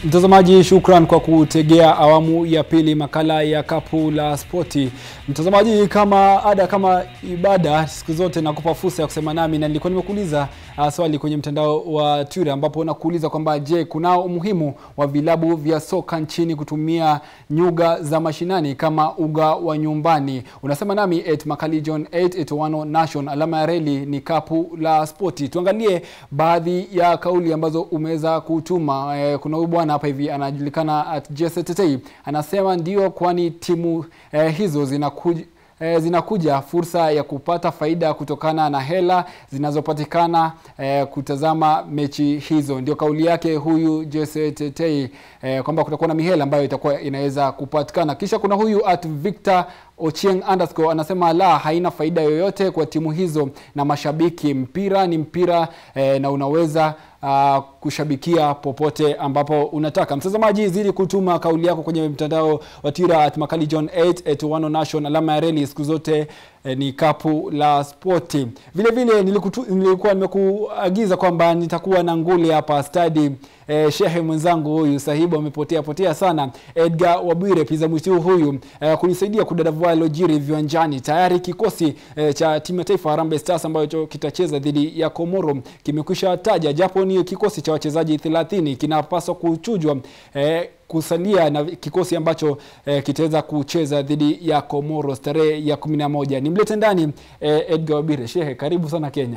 Mtazamaji, shukran kwa kutegea awamu ya pili makala ya Kapu la Spoti. Mtazamaji, kama ada, kama ibada, siku zote nakupa fursa ya kusema nami, na nilikuwa nimekuuliza uh, swali kwenye mtandao wa Twitter ambapo nakuuliza kwamba je, kunao umuhimu wa vilabu vya soka nchini kutumia nyuga za mashinani kama uga wa nyumbani? Unasema nami at Makalijon 881 Nation, alama ya reli ni Kapu la Spoti. Tuangalie baadhi ya kauli ambazo umeweza kutuma. Eh, kuna huyu bwana hapa hivi anajulikana at JSTT anasema ndio, kwani timu eh, hizo zinakuja E, zinakuja fursa ya kupata faida kutokana na hela zinazopatikana e, kutazama mechi hizo. Ndio kauli yake huyu JSTT e, kwamba kutakuwa na mihela ambayo itakuwa inaweza kupatikana. Kisha kuna huyu at Victor Ochieng underscore anasema la, haina faida yoyote kwa timu hizo na mashabiki. Mpira ni mpira e, na unaweza uh, kushabikia popote ambapo unataka. Mtazamaji, zidi kutuma kauli yako kwenye mtandao wa Twitter at Makali John 8 at Wano Nation, alama ya reli siku zote eh, ni kapu la spoti. Vile vile nilikutu, nilikuwa nimekuagiza kwamba nitakuwa na nguli hapa stadi eh, shehe mwenzangu huyu sahibu amepotea potea sana, Edgar Wabwire piza mwitu huyu eh, kunisaidia kudadavua lojiri viwanjani. Tayari kikosi eh, cha timu ya taifa Harambee Stars ambacho kitacheza dhidi ya Komoro kimekwisha taja, japo ni kikosi cha wachezaji 30 kinapaswa kuchujwa eh, kusalia na kikosi ambacho eh, kitaweza kucheza dhidi ya Komoro tarehe ya kumi na moja. Nimlete ndani eh, Edgar Wabire. Shehe, karibu sana Kenya.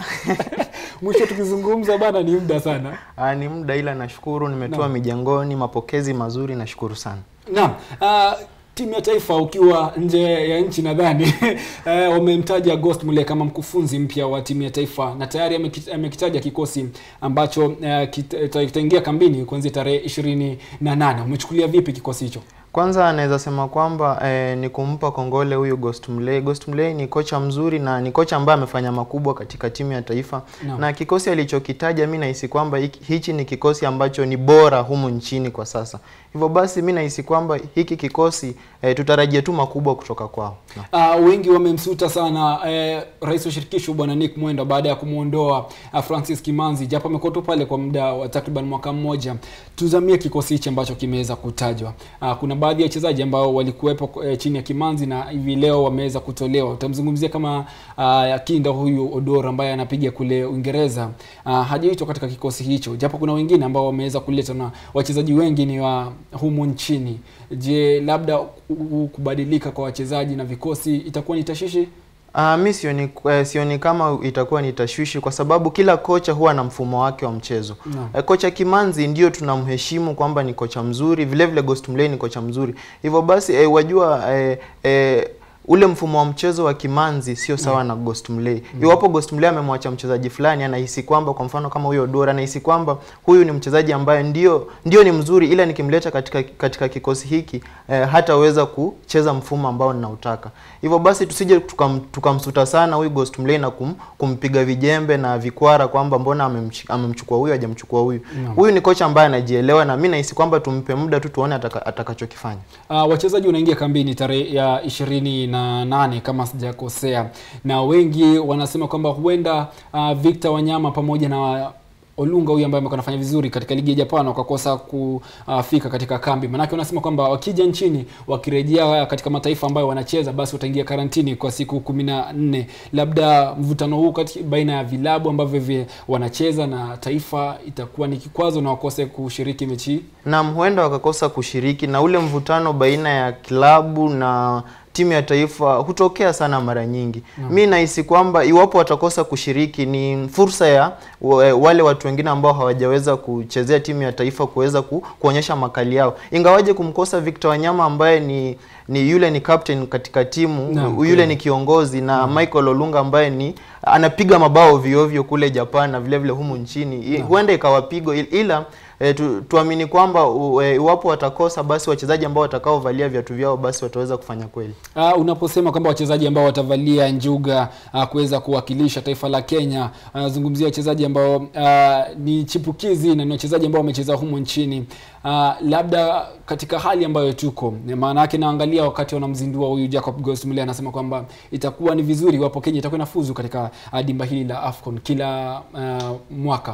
Mwisho tukizungumza bana, ni muda sana. Aa, ni muda ila nashukuru nimetua mijengoni, mapokezi mazuri, nashukuru sana. Naam. Uh, timu ya taifa ukiwa nje ya nchi nadhani eh, wamemtaja Ghost Mulee kama mkufunzi mpya wa timu ya taifa na tayari amekit- amekitaja kikosi ambacho eh, kita- kitaingia kambini kuanzia tarehe ishirini na nane. Umechukulia vipi kikosi hicho? Kwanza anaweza sema kwamba eh, ni kumpa kongole huyu Ghost Mulee. Ghost Mulee ni kocha mzuri na ni kocha ambaye amefanya makubwa katika timu ya taifa Naam. na kikosi alichokitaja, mi nahisi kwamba hiki- hichi ni kikosi ambacho ni bora humu nchini kwa sasa. Hivyo basi mi nahisi kwamba hiki kikosi eh, tutarajia tu makubwa kutoka kwao. Naam. Uh, wengi wamemsuta sana eh, rais wa shirikisho bwana Nick Mwenda baada ya kumwondoa uh, Francis Kimanzi, japo amekuwa tu pale kwa muda wa takriban mwaka mmoja. Tuzamie kikosi hichi ambacho kimeweza kutajwa. Uh, kuna baadhi ya wachezaji ambao walikuwepo eh, chini ya Kimanzi na hivi leo wameweza kutolewa. Utamzungumzia kama uh, kinda huyu Odoro ambaye anapiga kule Uingereza, uh, hajaitwa katika kikosi hicho, japo kuna wengine ambao wameweza kuleta na wachezaji wengi ni wa humu nchini. Je, labda u- kubadilika kwa wachezaji na vikosi itakuwa ni tashishi? Uh, mi sioni, eh, sioni kama itakuwa ni tashwishi kwa sababu kila kocha huwa na mfumo wake wa mchezo. Naam. Eh, kocha Kimanzi ndio tunamheshimu kwamba ni kocha mzuri, vile vile Ghost Mulee ni kocha mzuri. Hivyo basi eh, wajua eh, eh, ule mfumo wa mchezo wa Kimanzi sio sawa na Ghost Mulee. Iwapo Ghost Mulee amemwacha mchezaji fulani, anahisi kwamba kwa mfano kama huyo Dora, anahisi kwamba huyu ni mchezaji ambaye ndio ndio ni mzuri, ila nikimleta katika katika kikosi hiki eh, hataweza kucheza mfumo ambao ninautaka. Hivyo basi tusije tukam- tukamsuta sana huyu Ghost Mulee na kum, kumpiga vijembe na vikwara kwamba mbona amemch- amemchukua huyu hajamchukua huyu. Naam. Huyu ni kocha ambaye anajielewa na mimi nahisi kwamba tumpe muda tu tuone ataka, atakachokifanya. Uh, wachezaji wanaingia kambini tarehe ya ishirini na nane kama sijakosea, na wengi wanasema kwamba huenda uh, Victor Wanyama pamoja na Olunga huyu ambaye amekuwa anafanya vizuri katika ligi ya Japan wakakosa kufika katika kambi. Maanake wanasema kwamba wakija nchini wakirejea katika mataifa ambayo wanacheza basi wataingia karantini kwa siku kumi na nne. Labda mvutano huu kati baina ya vilabu ambavyo vi wanacheza na taifa itakuwa ni kikwazo na wakose kushiriki mechi hii. Naam, huenda wakakosa kushiriki na ule mvutano baina ya klabu na timu ya taifa hutokea sana mara nyingi. Mi nahisi kwamba iwapo watakosa kushiriki ni fursa ya wa- wale watu wengine ambao hawajaweza kuchezea timu ya taifa kuweza ku, kuonyesha makali yao, ingawaje kumkosa Victor Wanyama ambaye ni ni yule ni captain katika timu Naam, yule kweli. ni kiongozi na Michael Olunga ambaye ni anapiga mabao viovyo kule Japan na vile vile humu nchini I- huenda ikawapigo il- ila e, tu, tuamini kwamba u- e, iwapo watakosa basi wachezaji ambao watakaovalia viatu vyao basi wataweza kufanya kweli. Uh, unaposema kwamba wachezaji ambao watavalia njuga uh, kuweza kuwakilisha taifa la Kenya, anazungumzia wachezaji ambao uh, ni chipukizi na ni wachezaji ambao wamecheza humo nchini. Uh, labda katika hali ambayo tuko, maana yake naangalia wakati wanamzindua huyu Jacob Ghost Mulee anasema kwamba itakuwa ni vizuri iwapo Kenya itakuwa inafuzu katika uh, dimba hili la AFCON kila uh, mwaka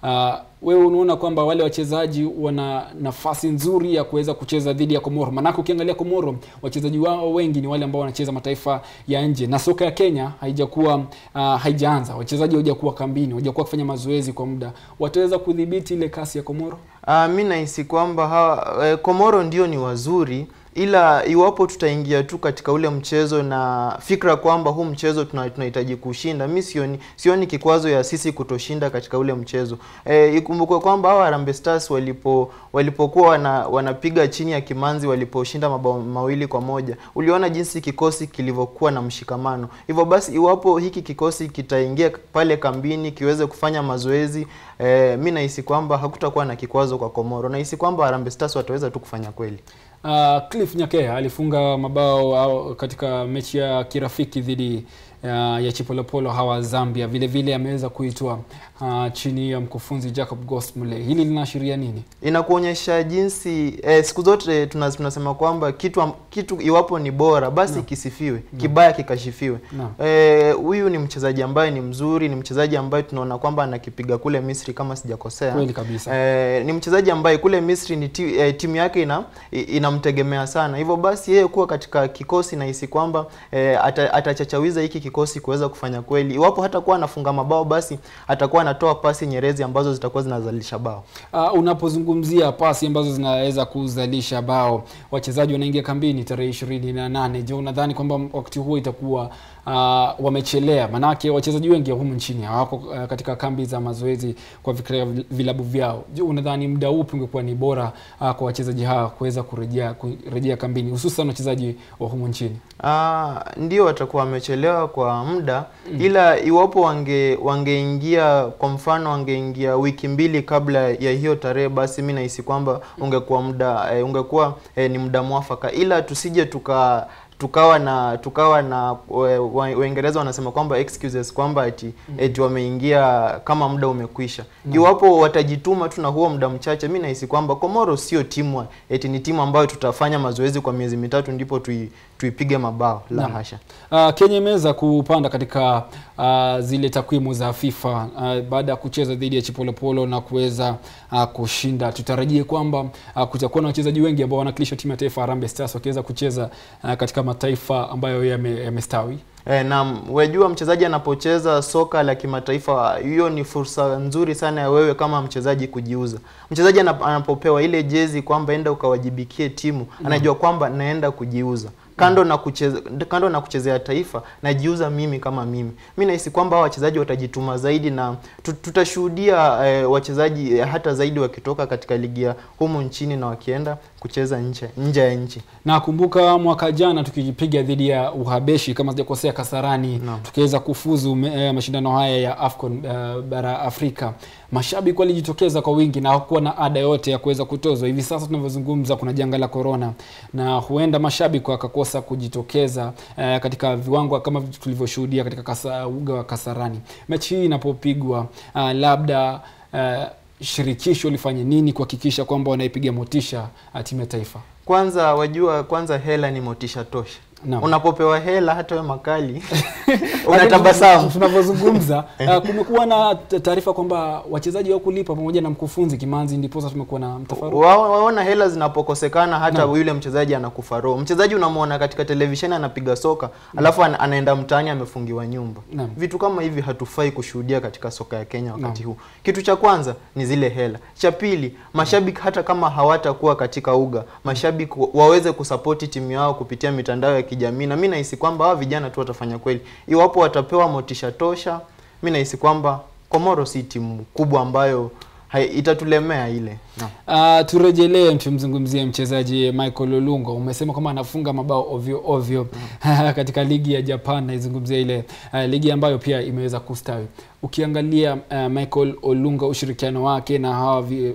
uh, wewe unaona kwamba wale wachezaji wana nafasi nzuri ya kuweza kucheza dhidi ya Komoro? Maanake ukiangalia Komoro wachezaji wao wengi ni wale ambao wanacheza mataifa ya nje, na soka ya Kenya haijakuwa uh, haijaanza, wachezaji hawajakuwa kambini, hawajakuwa kufanya mazoezi kwa muda. Wataweza kudhibiti ile kasi ya Komoro? Uh, mi nahisi kwamba hawa eh, Komoro ndio ni wazuri ila iwapo tutaingia tu katika ule mchezo na fikra kwamba huu mchezo tuna- tunahitaji kushinda, mi sioni sioni kikwazo ya sisi kutoshinda katika ule mchezo. E, ikumbukwe kwamba hawa Harambee Stars walipo walipokuwa wana, wanapiga chini ya Kimanzi waliposhinda mabao mawili kwa moja, uliona jinsi kikosi kilivyokuwa na mshikamano. Hivyo basi iwapo hiki kikosi kitaingia pale kambini kiweze kufanya mazoezi e, mi nahisi kwamba hakutakuwa na kikwazo kwa Komoro. Nahisi kwamba Harambee Stars wataweza tu kufanya kweli. Uh, Cliff Nyakea alifunga mabao au katika mechi ya kirafiki dhidi uh, ya Chipolopolo hawa Zambia. Vile vile ameweza kuitwa uh, chini ya mkufunzi Jacob Ghost Mulee. Hili linaashiria nini? inakuonyesha jinsi eh, siku zote tuna- tunasema kwamba kitu am- kitu iwapo ni bora basi Naam. kisifiwe kibaya kikashifiwe Naam. Eh, huyu ni mchezaji ambaye ni mzuri ni mchezaji ambaye tunaona kwamba anakipiga kule Misri kama sijakosea Kweli kabisa. Eh, ni mchezaji ambaye kule Misri ni ti, eh, timu yake ina i- inamtegemea sana. Hivyo basi yeye kuwa katika kikosi nahisi kwamba eh, ata, atachachawiza hiki kikosi kuweza kufanya kweli. Iwapo hatakuwa anafunga mabao basi atakuwa anatoa pasi nyerezi ambazo zitakuwa zinazalisha bao. Uh, unapozungumzia pasi ambazo zinaweza kuzalisha bao, wachezaji wanaingia kambini tarehe ishirini na nane. Je, unadhani kwamba wakati huo itakuwa uh, wamechelea? Manake wachezaji wengi humu nchini hawako uh, katika kambi za mazoezi kwa vikra vilabu vyao. Je, unadhani muda upi ungekuwa ni bora uh, kwa wachezaji hawa kuweza kurejea kurejea kambini, hususan wachezaji wa humu nchini? Ah, ndio watakuwa wamechelewa kwa muda ila iwapo wange wangeingia kwa mfano wangeingia wiki mbili kabla ya hiyo tarehe, basi mi nahisi kwamba ungekuwa muda eh, ungekuwa eh, ni muda mwafaka, ila tusije tuka tukawa na tukawa na we- wa- Waingereza wanasema kwamba excuses kwamba eti, eti wameingia kama muda umekwisha. Iwapo watajituma tu na huo muda mchache, mi nahisi kwamba Komoro sio timu eti ni timu ambayo tutafanya mazoezi kwa miezi mitatu ndipo tui, tuipige mabao la Naam. hasha. Uh, Kenya imeweza kupanda katika uh, zile takwimu za FIFA uh, baada ya kucheza dhidi ya Chipolopolo na kuweza uh, kushinda. Tutarajie kwamba uh, kutakuwa na wachezaji wengi ambao wanawakilisha timu ya taifa Harambee Stars wakiweza kucheza uh, katika mataifa ambayo yame- yamestawi. E, na wajua mchezaji anapocheza soka la kimataifa, hiyo ni fursa nzuri sana ya wewe kama mchezaji kujiuza. Mchezaji anap- anapopewa ile jezi kwamba enda ukawajibikie timu, anajua kwamba naenda kujiuza kando na kucheza, kando na kuchezea taifa najiuza mimi kama mimi. Mi nahisi kwamba hawa wachezaji watajituma zaidi na tu- tutashuhudia eh, wachezaji eh, hata zaidi wakitoka katika ligi ya humu nchini na wakienda kucheza nje nje ya nchi. Na kumbuka mwaka jana tukipiga dhidi ya Uhabeshi kama sijakosea Kasarani, Naam. tukiweza kufuzu me, eh, mashindano haya ya AFCON eh, bara Afrika. Mashabiki walijitokeza kwa wingi na hakuwa na ada yote ya kuweza kutozwa. Hivi sasa tunavyozungumza, kuna janga la corona na huenda mashabiki wakakosa kujitokeza eh, katika viwango kama tulivyoshuhudia katika kasa, uga wa Kasarani. Mechi hii inapopigwa uh, labda uh, shirikisho lifanye nini kuhakikisha kwamba wanaipiga motisha uh, timu ya taifa? Kwanza wajua, kwanza hela ni motisha tosha. Naam. Unapopewa hela hata we makali unatabasamu. Tunavyozungumza uh, kumekuwa na t- taarifa kwamba wachezaji wa kulipa pamoja na mkufunzi Kimanzi, ndiposa tumekuwa na mtafaruku. Wa- Waona hela zinapokosekana hata Naam. yule mchezaji anakufa roho. Mchezaji unamwona katika televisheni anapiga soka, alafu ana- anaenda mtaani amefungiwa nyumba. Naam. Vitu kama hivi hatufai kushuhudia katika soka ya Kenya wakati Naam. huu. Kitu cha kwanza ni zile hela. Cha pili, mashabiki hata kama hawatakuwa katika uga, mashabiki wa- waweze kusapoti timu yao kupitia mitandao ya kijamii, na mi nahisi kwamba hawa vijana tu watafanya kweli iwapo watapewa motisha tosha. Mi nahisi kwamba Komoro si timu kubwa ambayo hai, itatulemea ile Naam. Uh, turejelee tumzungumzie mchezaji Michael Olunga. Umesema kwamba anafunga mabao ovyo ovyo katika ligi ya Japan, naizungumzia ile uh, ligi ambayo pia imeweza kustawi. Ukiangalia uh, Michael Olunga, ushirikiano wake na hawa vi,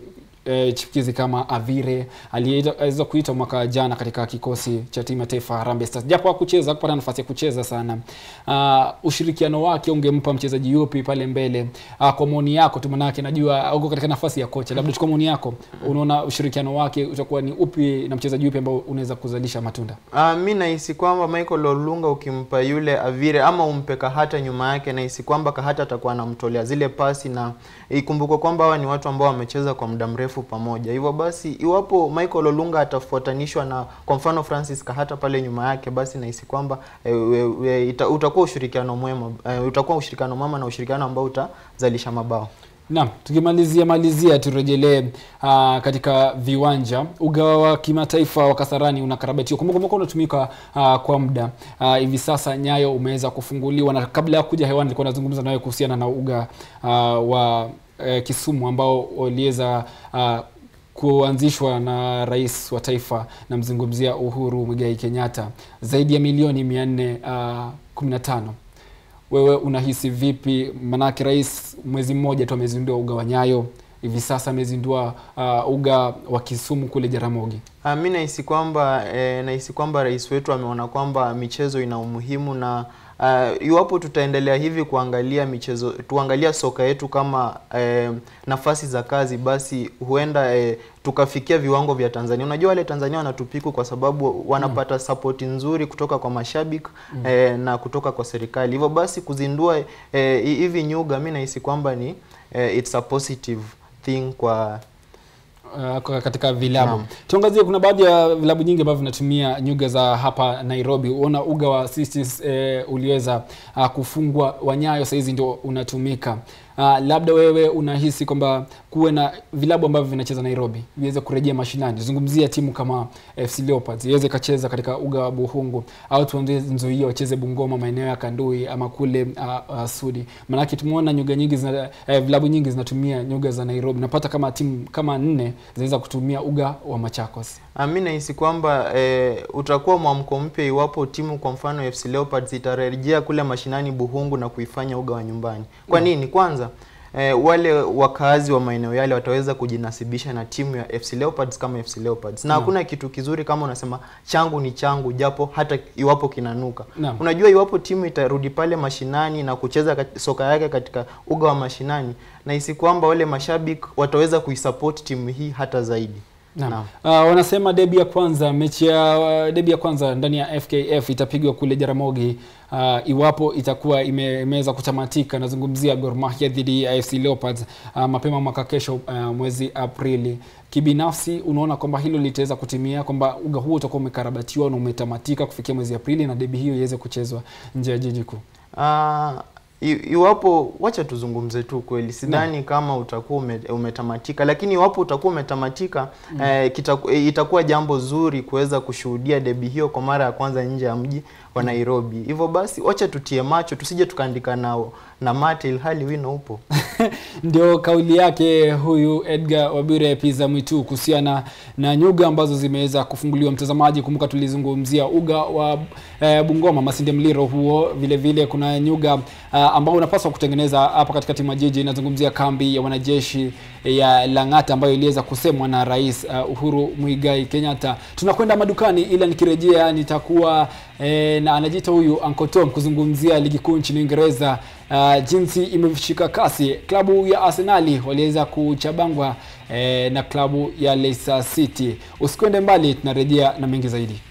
eh, chipukizi kama Avire aliyeweza kuitwa mwaka jana katika kikosi cha timu ya taifa Harambee Stars, japo hakucheza hakupata nafasi ya kucheza sana. Uh, ushirikiano wake ungempa mchezaji yupi pale mbele? Uh, kwa maoni yako tu, manake najua uko katika nafasi ya kocha, labda chukua maoni yako, unaona ushirikiano wake utakuwa ni upi na mchezaji yupi ambao unaweza kuzalisha matunda? Uh, mi nahisi kwamba Michael Olunga ukimpa yule Avire ama umpe Kahata nyuma yake, nahisi kwamba Kahata atakuwa anamtolea zile pasi, na ikumbukwe kwamba hawa ni watu ambao wamecheza kwa muda mrefu pamoja. Hivyo basi, iwapo Michael Olunga atafuatanishwa na kwa mfano Francis Kahata pale nyuma yake, basi nahisi kwamba e, e, e, ita, utakuwa ushirikiano mwema e, utakuwa ushirikiano mwema na ushirikiano ambao utazalisha mabao. Naam, tukimalizia malizia turejelee uh, katika viwanja. Uga wa kimataifa wa Kasarani unakarabatiwa, kumbuka kumbuka unatumika uh, kwa muda uh, hivi sasa. Nyayo umeweza kufunguliwa, na kabla ya kuja hewani nilikuwa nazungumza nawe kuhusiana na uga uh, wa uh, Kisumu ambao uliweza uh, kuanzishwa na rais wa taifa, namzungumzia Uhuru Muigai Kenyatta, zaidi ya milioni mia nne kumi na tano wewe unahisi vipi? Manake rais mwezi mmoja tu amezindua uga wa Nyayo, hivi sasa amezindua uh, uga wa Kisumu kule Jaramogi. Uh, mi nahisi kwamba eh, nahisi kwamba rais wetu ameona kwamba michezo ina umuhimu na uh, iwapo tutaendelea hivi kuangalia michezo tuangalia soka yetu kama eh, nafasi za kazi, basi huenda eh, tukafikia viwango vya Tanzania. Unajua wale Tanzania wanatupiku kwa sababu wanapata mm. support nzuri kutoka kwa mashabiki mm. eh, na kutoka kwa serikali. Hivyo basi kuzindua eh, hivi nyuga, mi nahisi kwamba ni eh, it's a positive thing kwa Uh, katika vilabu tuangazie, kuna baadhi ya vilabu nyingi ambavyo vinatumia nyuga za hapa Nairobi. Uona uga wa Sisters eh, uliweza uh, kufungwa wa Nyayo sahizi ndio unatumika. Uh, labda wewe unahisi kwamba kuwe na vilabu ambavyo vinacheza Nairobi viweze kurejea mashinani. Zungumzia timu kama FC Leopards iweze kacheza katika uga wa Buhungu, au tuambie Nzoia wacheze Bungoma, maeneo ya Kandui ama kule uh, uh, Sudi. Maanake tumeona nyuga nyingi zina, eh, vilabu nyingi zinatumia nyuga za Nairobi. Napata kama timu kama nne zinaweza kutumia uga wa Machakos. Mi nahisi kwamba eh, utakuwa mwamko mpya iwapo timu kwa mfano FC Leopards itarejea kule mashinani Buhungu na kuifanya uga wa nyumbani. Kwa nini? Kwanza eh, wale wakaazi wa maeneo yale wataweza kujinasibisha na timu ya FC Leopards kama FC Leopards, na hakuna kitu kizuri kama unasema changu ni changu, japo hata iwapo kinanuka. Naam. Unajua, iwapo timu itarudi pale mashinani na kucheza kat- soka yake katika uga wa mashinani, nahisi kwamba wale mashabiki wataweza kuisupport timu hii hata zaidi. Naam. Naam. Uh, wanasema debi ya kwanza mechi ya uh, debi ya kwanza ndani ya FKF itapigwa kule Jaramogi uh, iwapo itakuwa ime- imeweza kutamatika. Nazungumzia Gor Mahia dhidi ya AFC Leopards uh, mapema mwaka kesho uh, mwezi Aprili. Kibinafsi unaona kwamba hilo litaweza kutimia, kwamba uga huo utakuwa umekarabatiwa na umetamatika kufikia mwezi Aprili na debi hiyo iweze kuchezwa nje ya jiji kuu. Ah, i- iwapo wacha tuzungumze tu kweli, sidhani kama utakuwa ume, umetamatika, lakini iwapo utakuwa umetamatika eh, kitaku, eh, itakuwa jambo zuri kuweza kushuhudia debi hiyo kwa mara ya kwanza nje ya mji wa Nairobi. Hivyo basi wacha tutie macho, tusije tukaandika nao na mate ilhali wino upo. Ndio kauli yake huyu Edgar Wabire Pizza Mwitu kuhusiana na nyuga ambazo zimeweza kufunguliwa. Mtazamaji, kumbuka tulizungumzia uga wa eh, Bungoma Masinde Mliro huo, vile vile kuna nyuga uh, ambao unapaswa kutengeneza hapa katika timu ya jiji. Inazungumzia kambi ya wanajeshi ya Lang'ata ambayo iliweza kusemwa na Rais uh, Uhuru Muigai Kenyatta. Tunakwenda madukani, ila nikirejea nitakuwa eh, na anajiita huyu Uncle Tom kuzungumzia ligi kuu nchini Uingereza uh, jinsi imeshika kasi. Klabu ya Arsenali waliweza kuchabangwa eh, na klabu ya Leicester City. Usikwende mbali, tunarejea na mengi zaidi.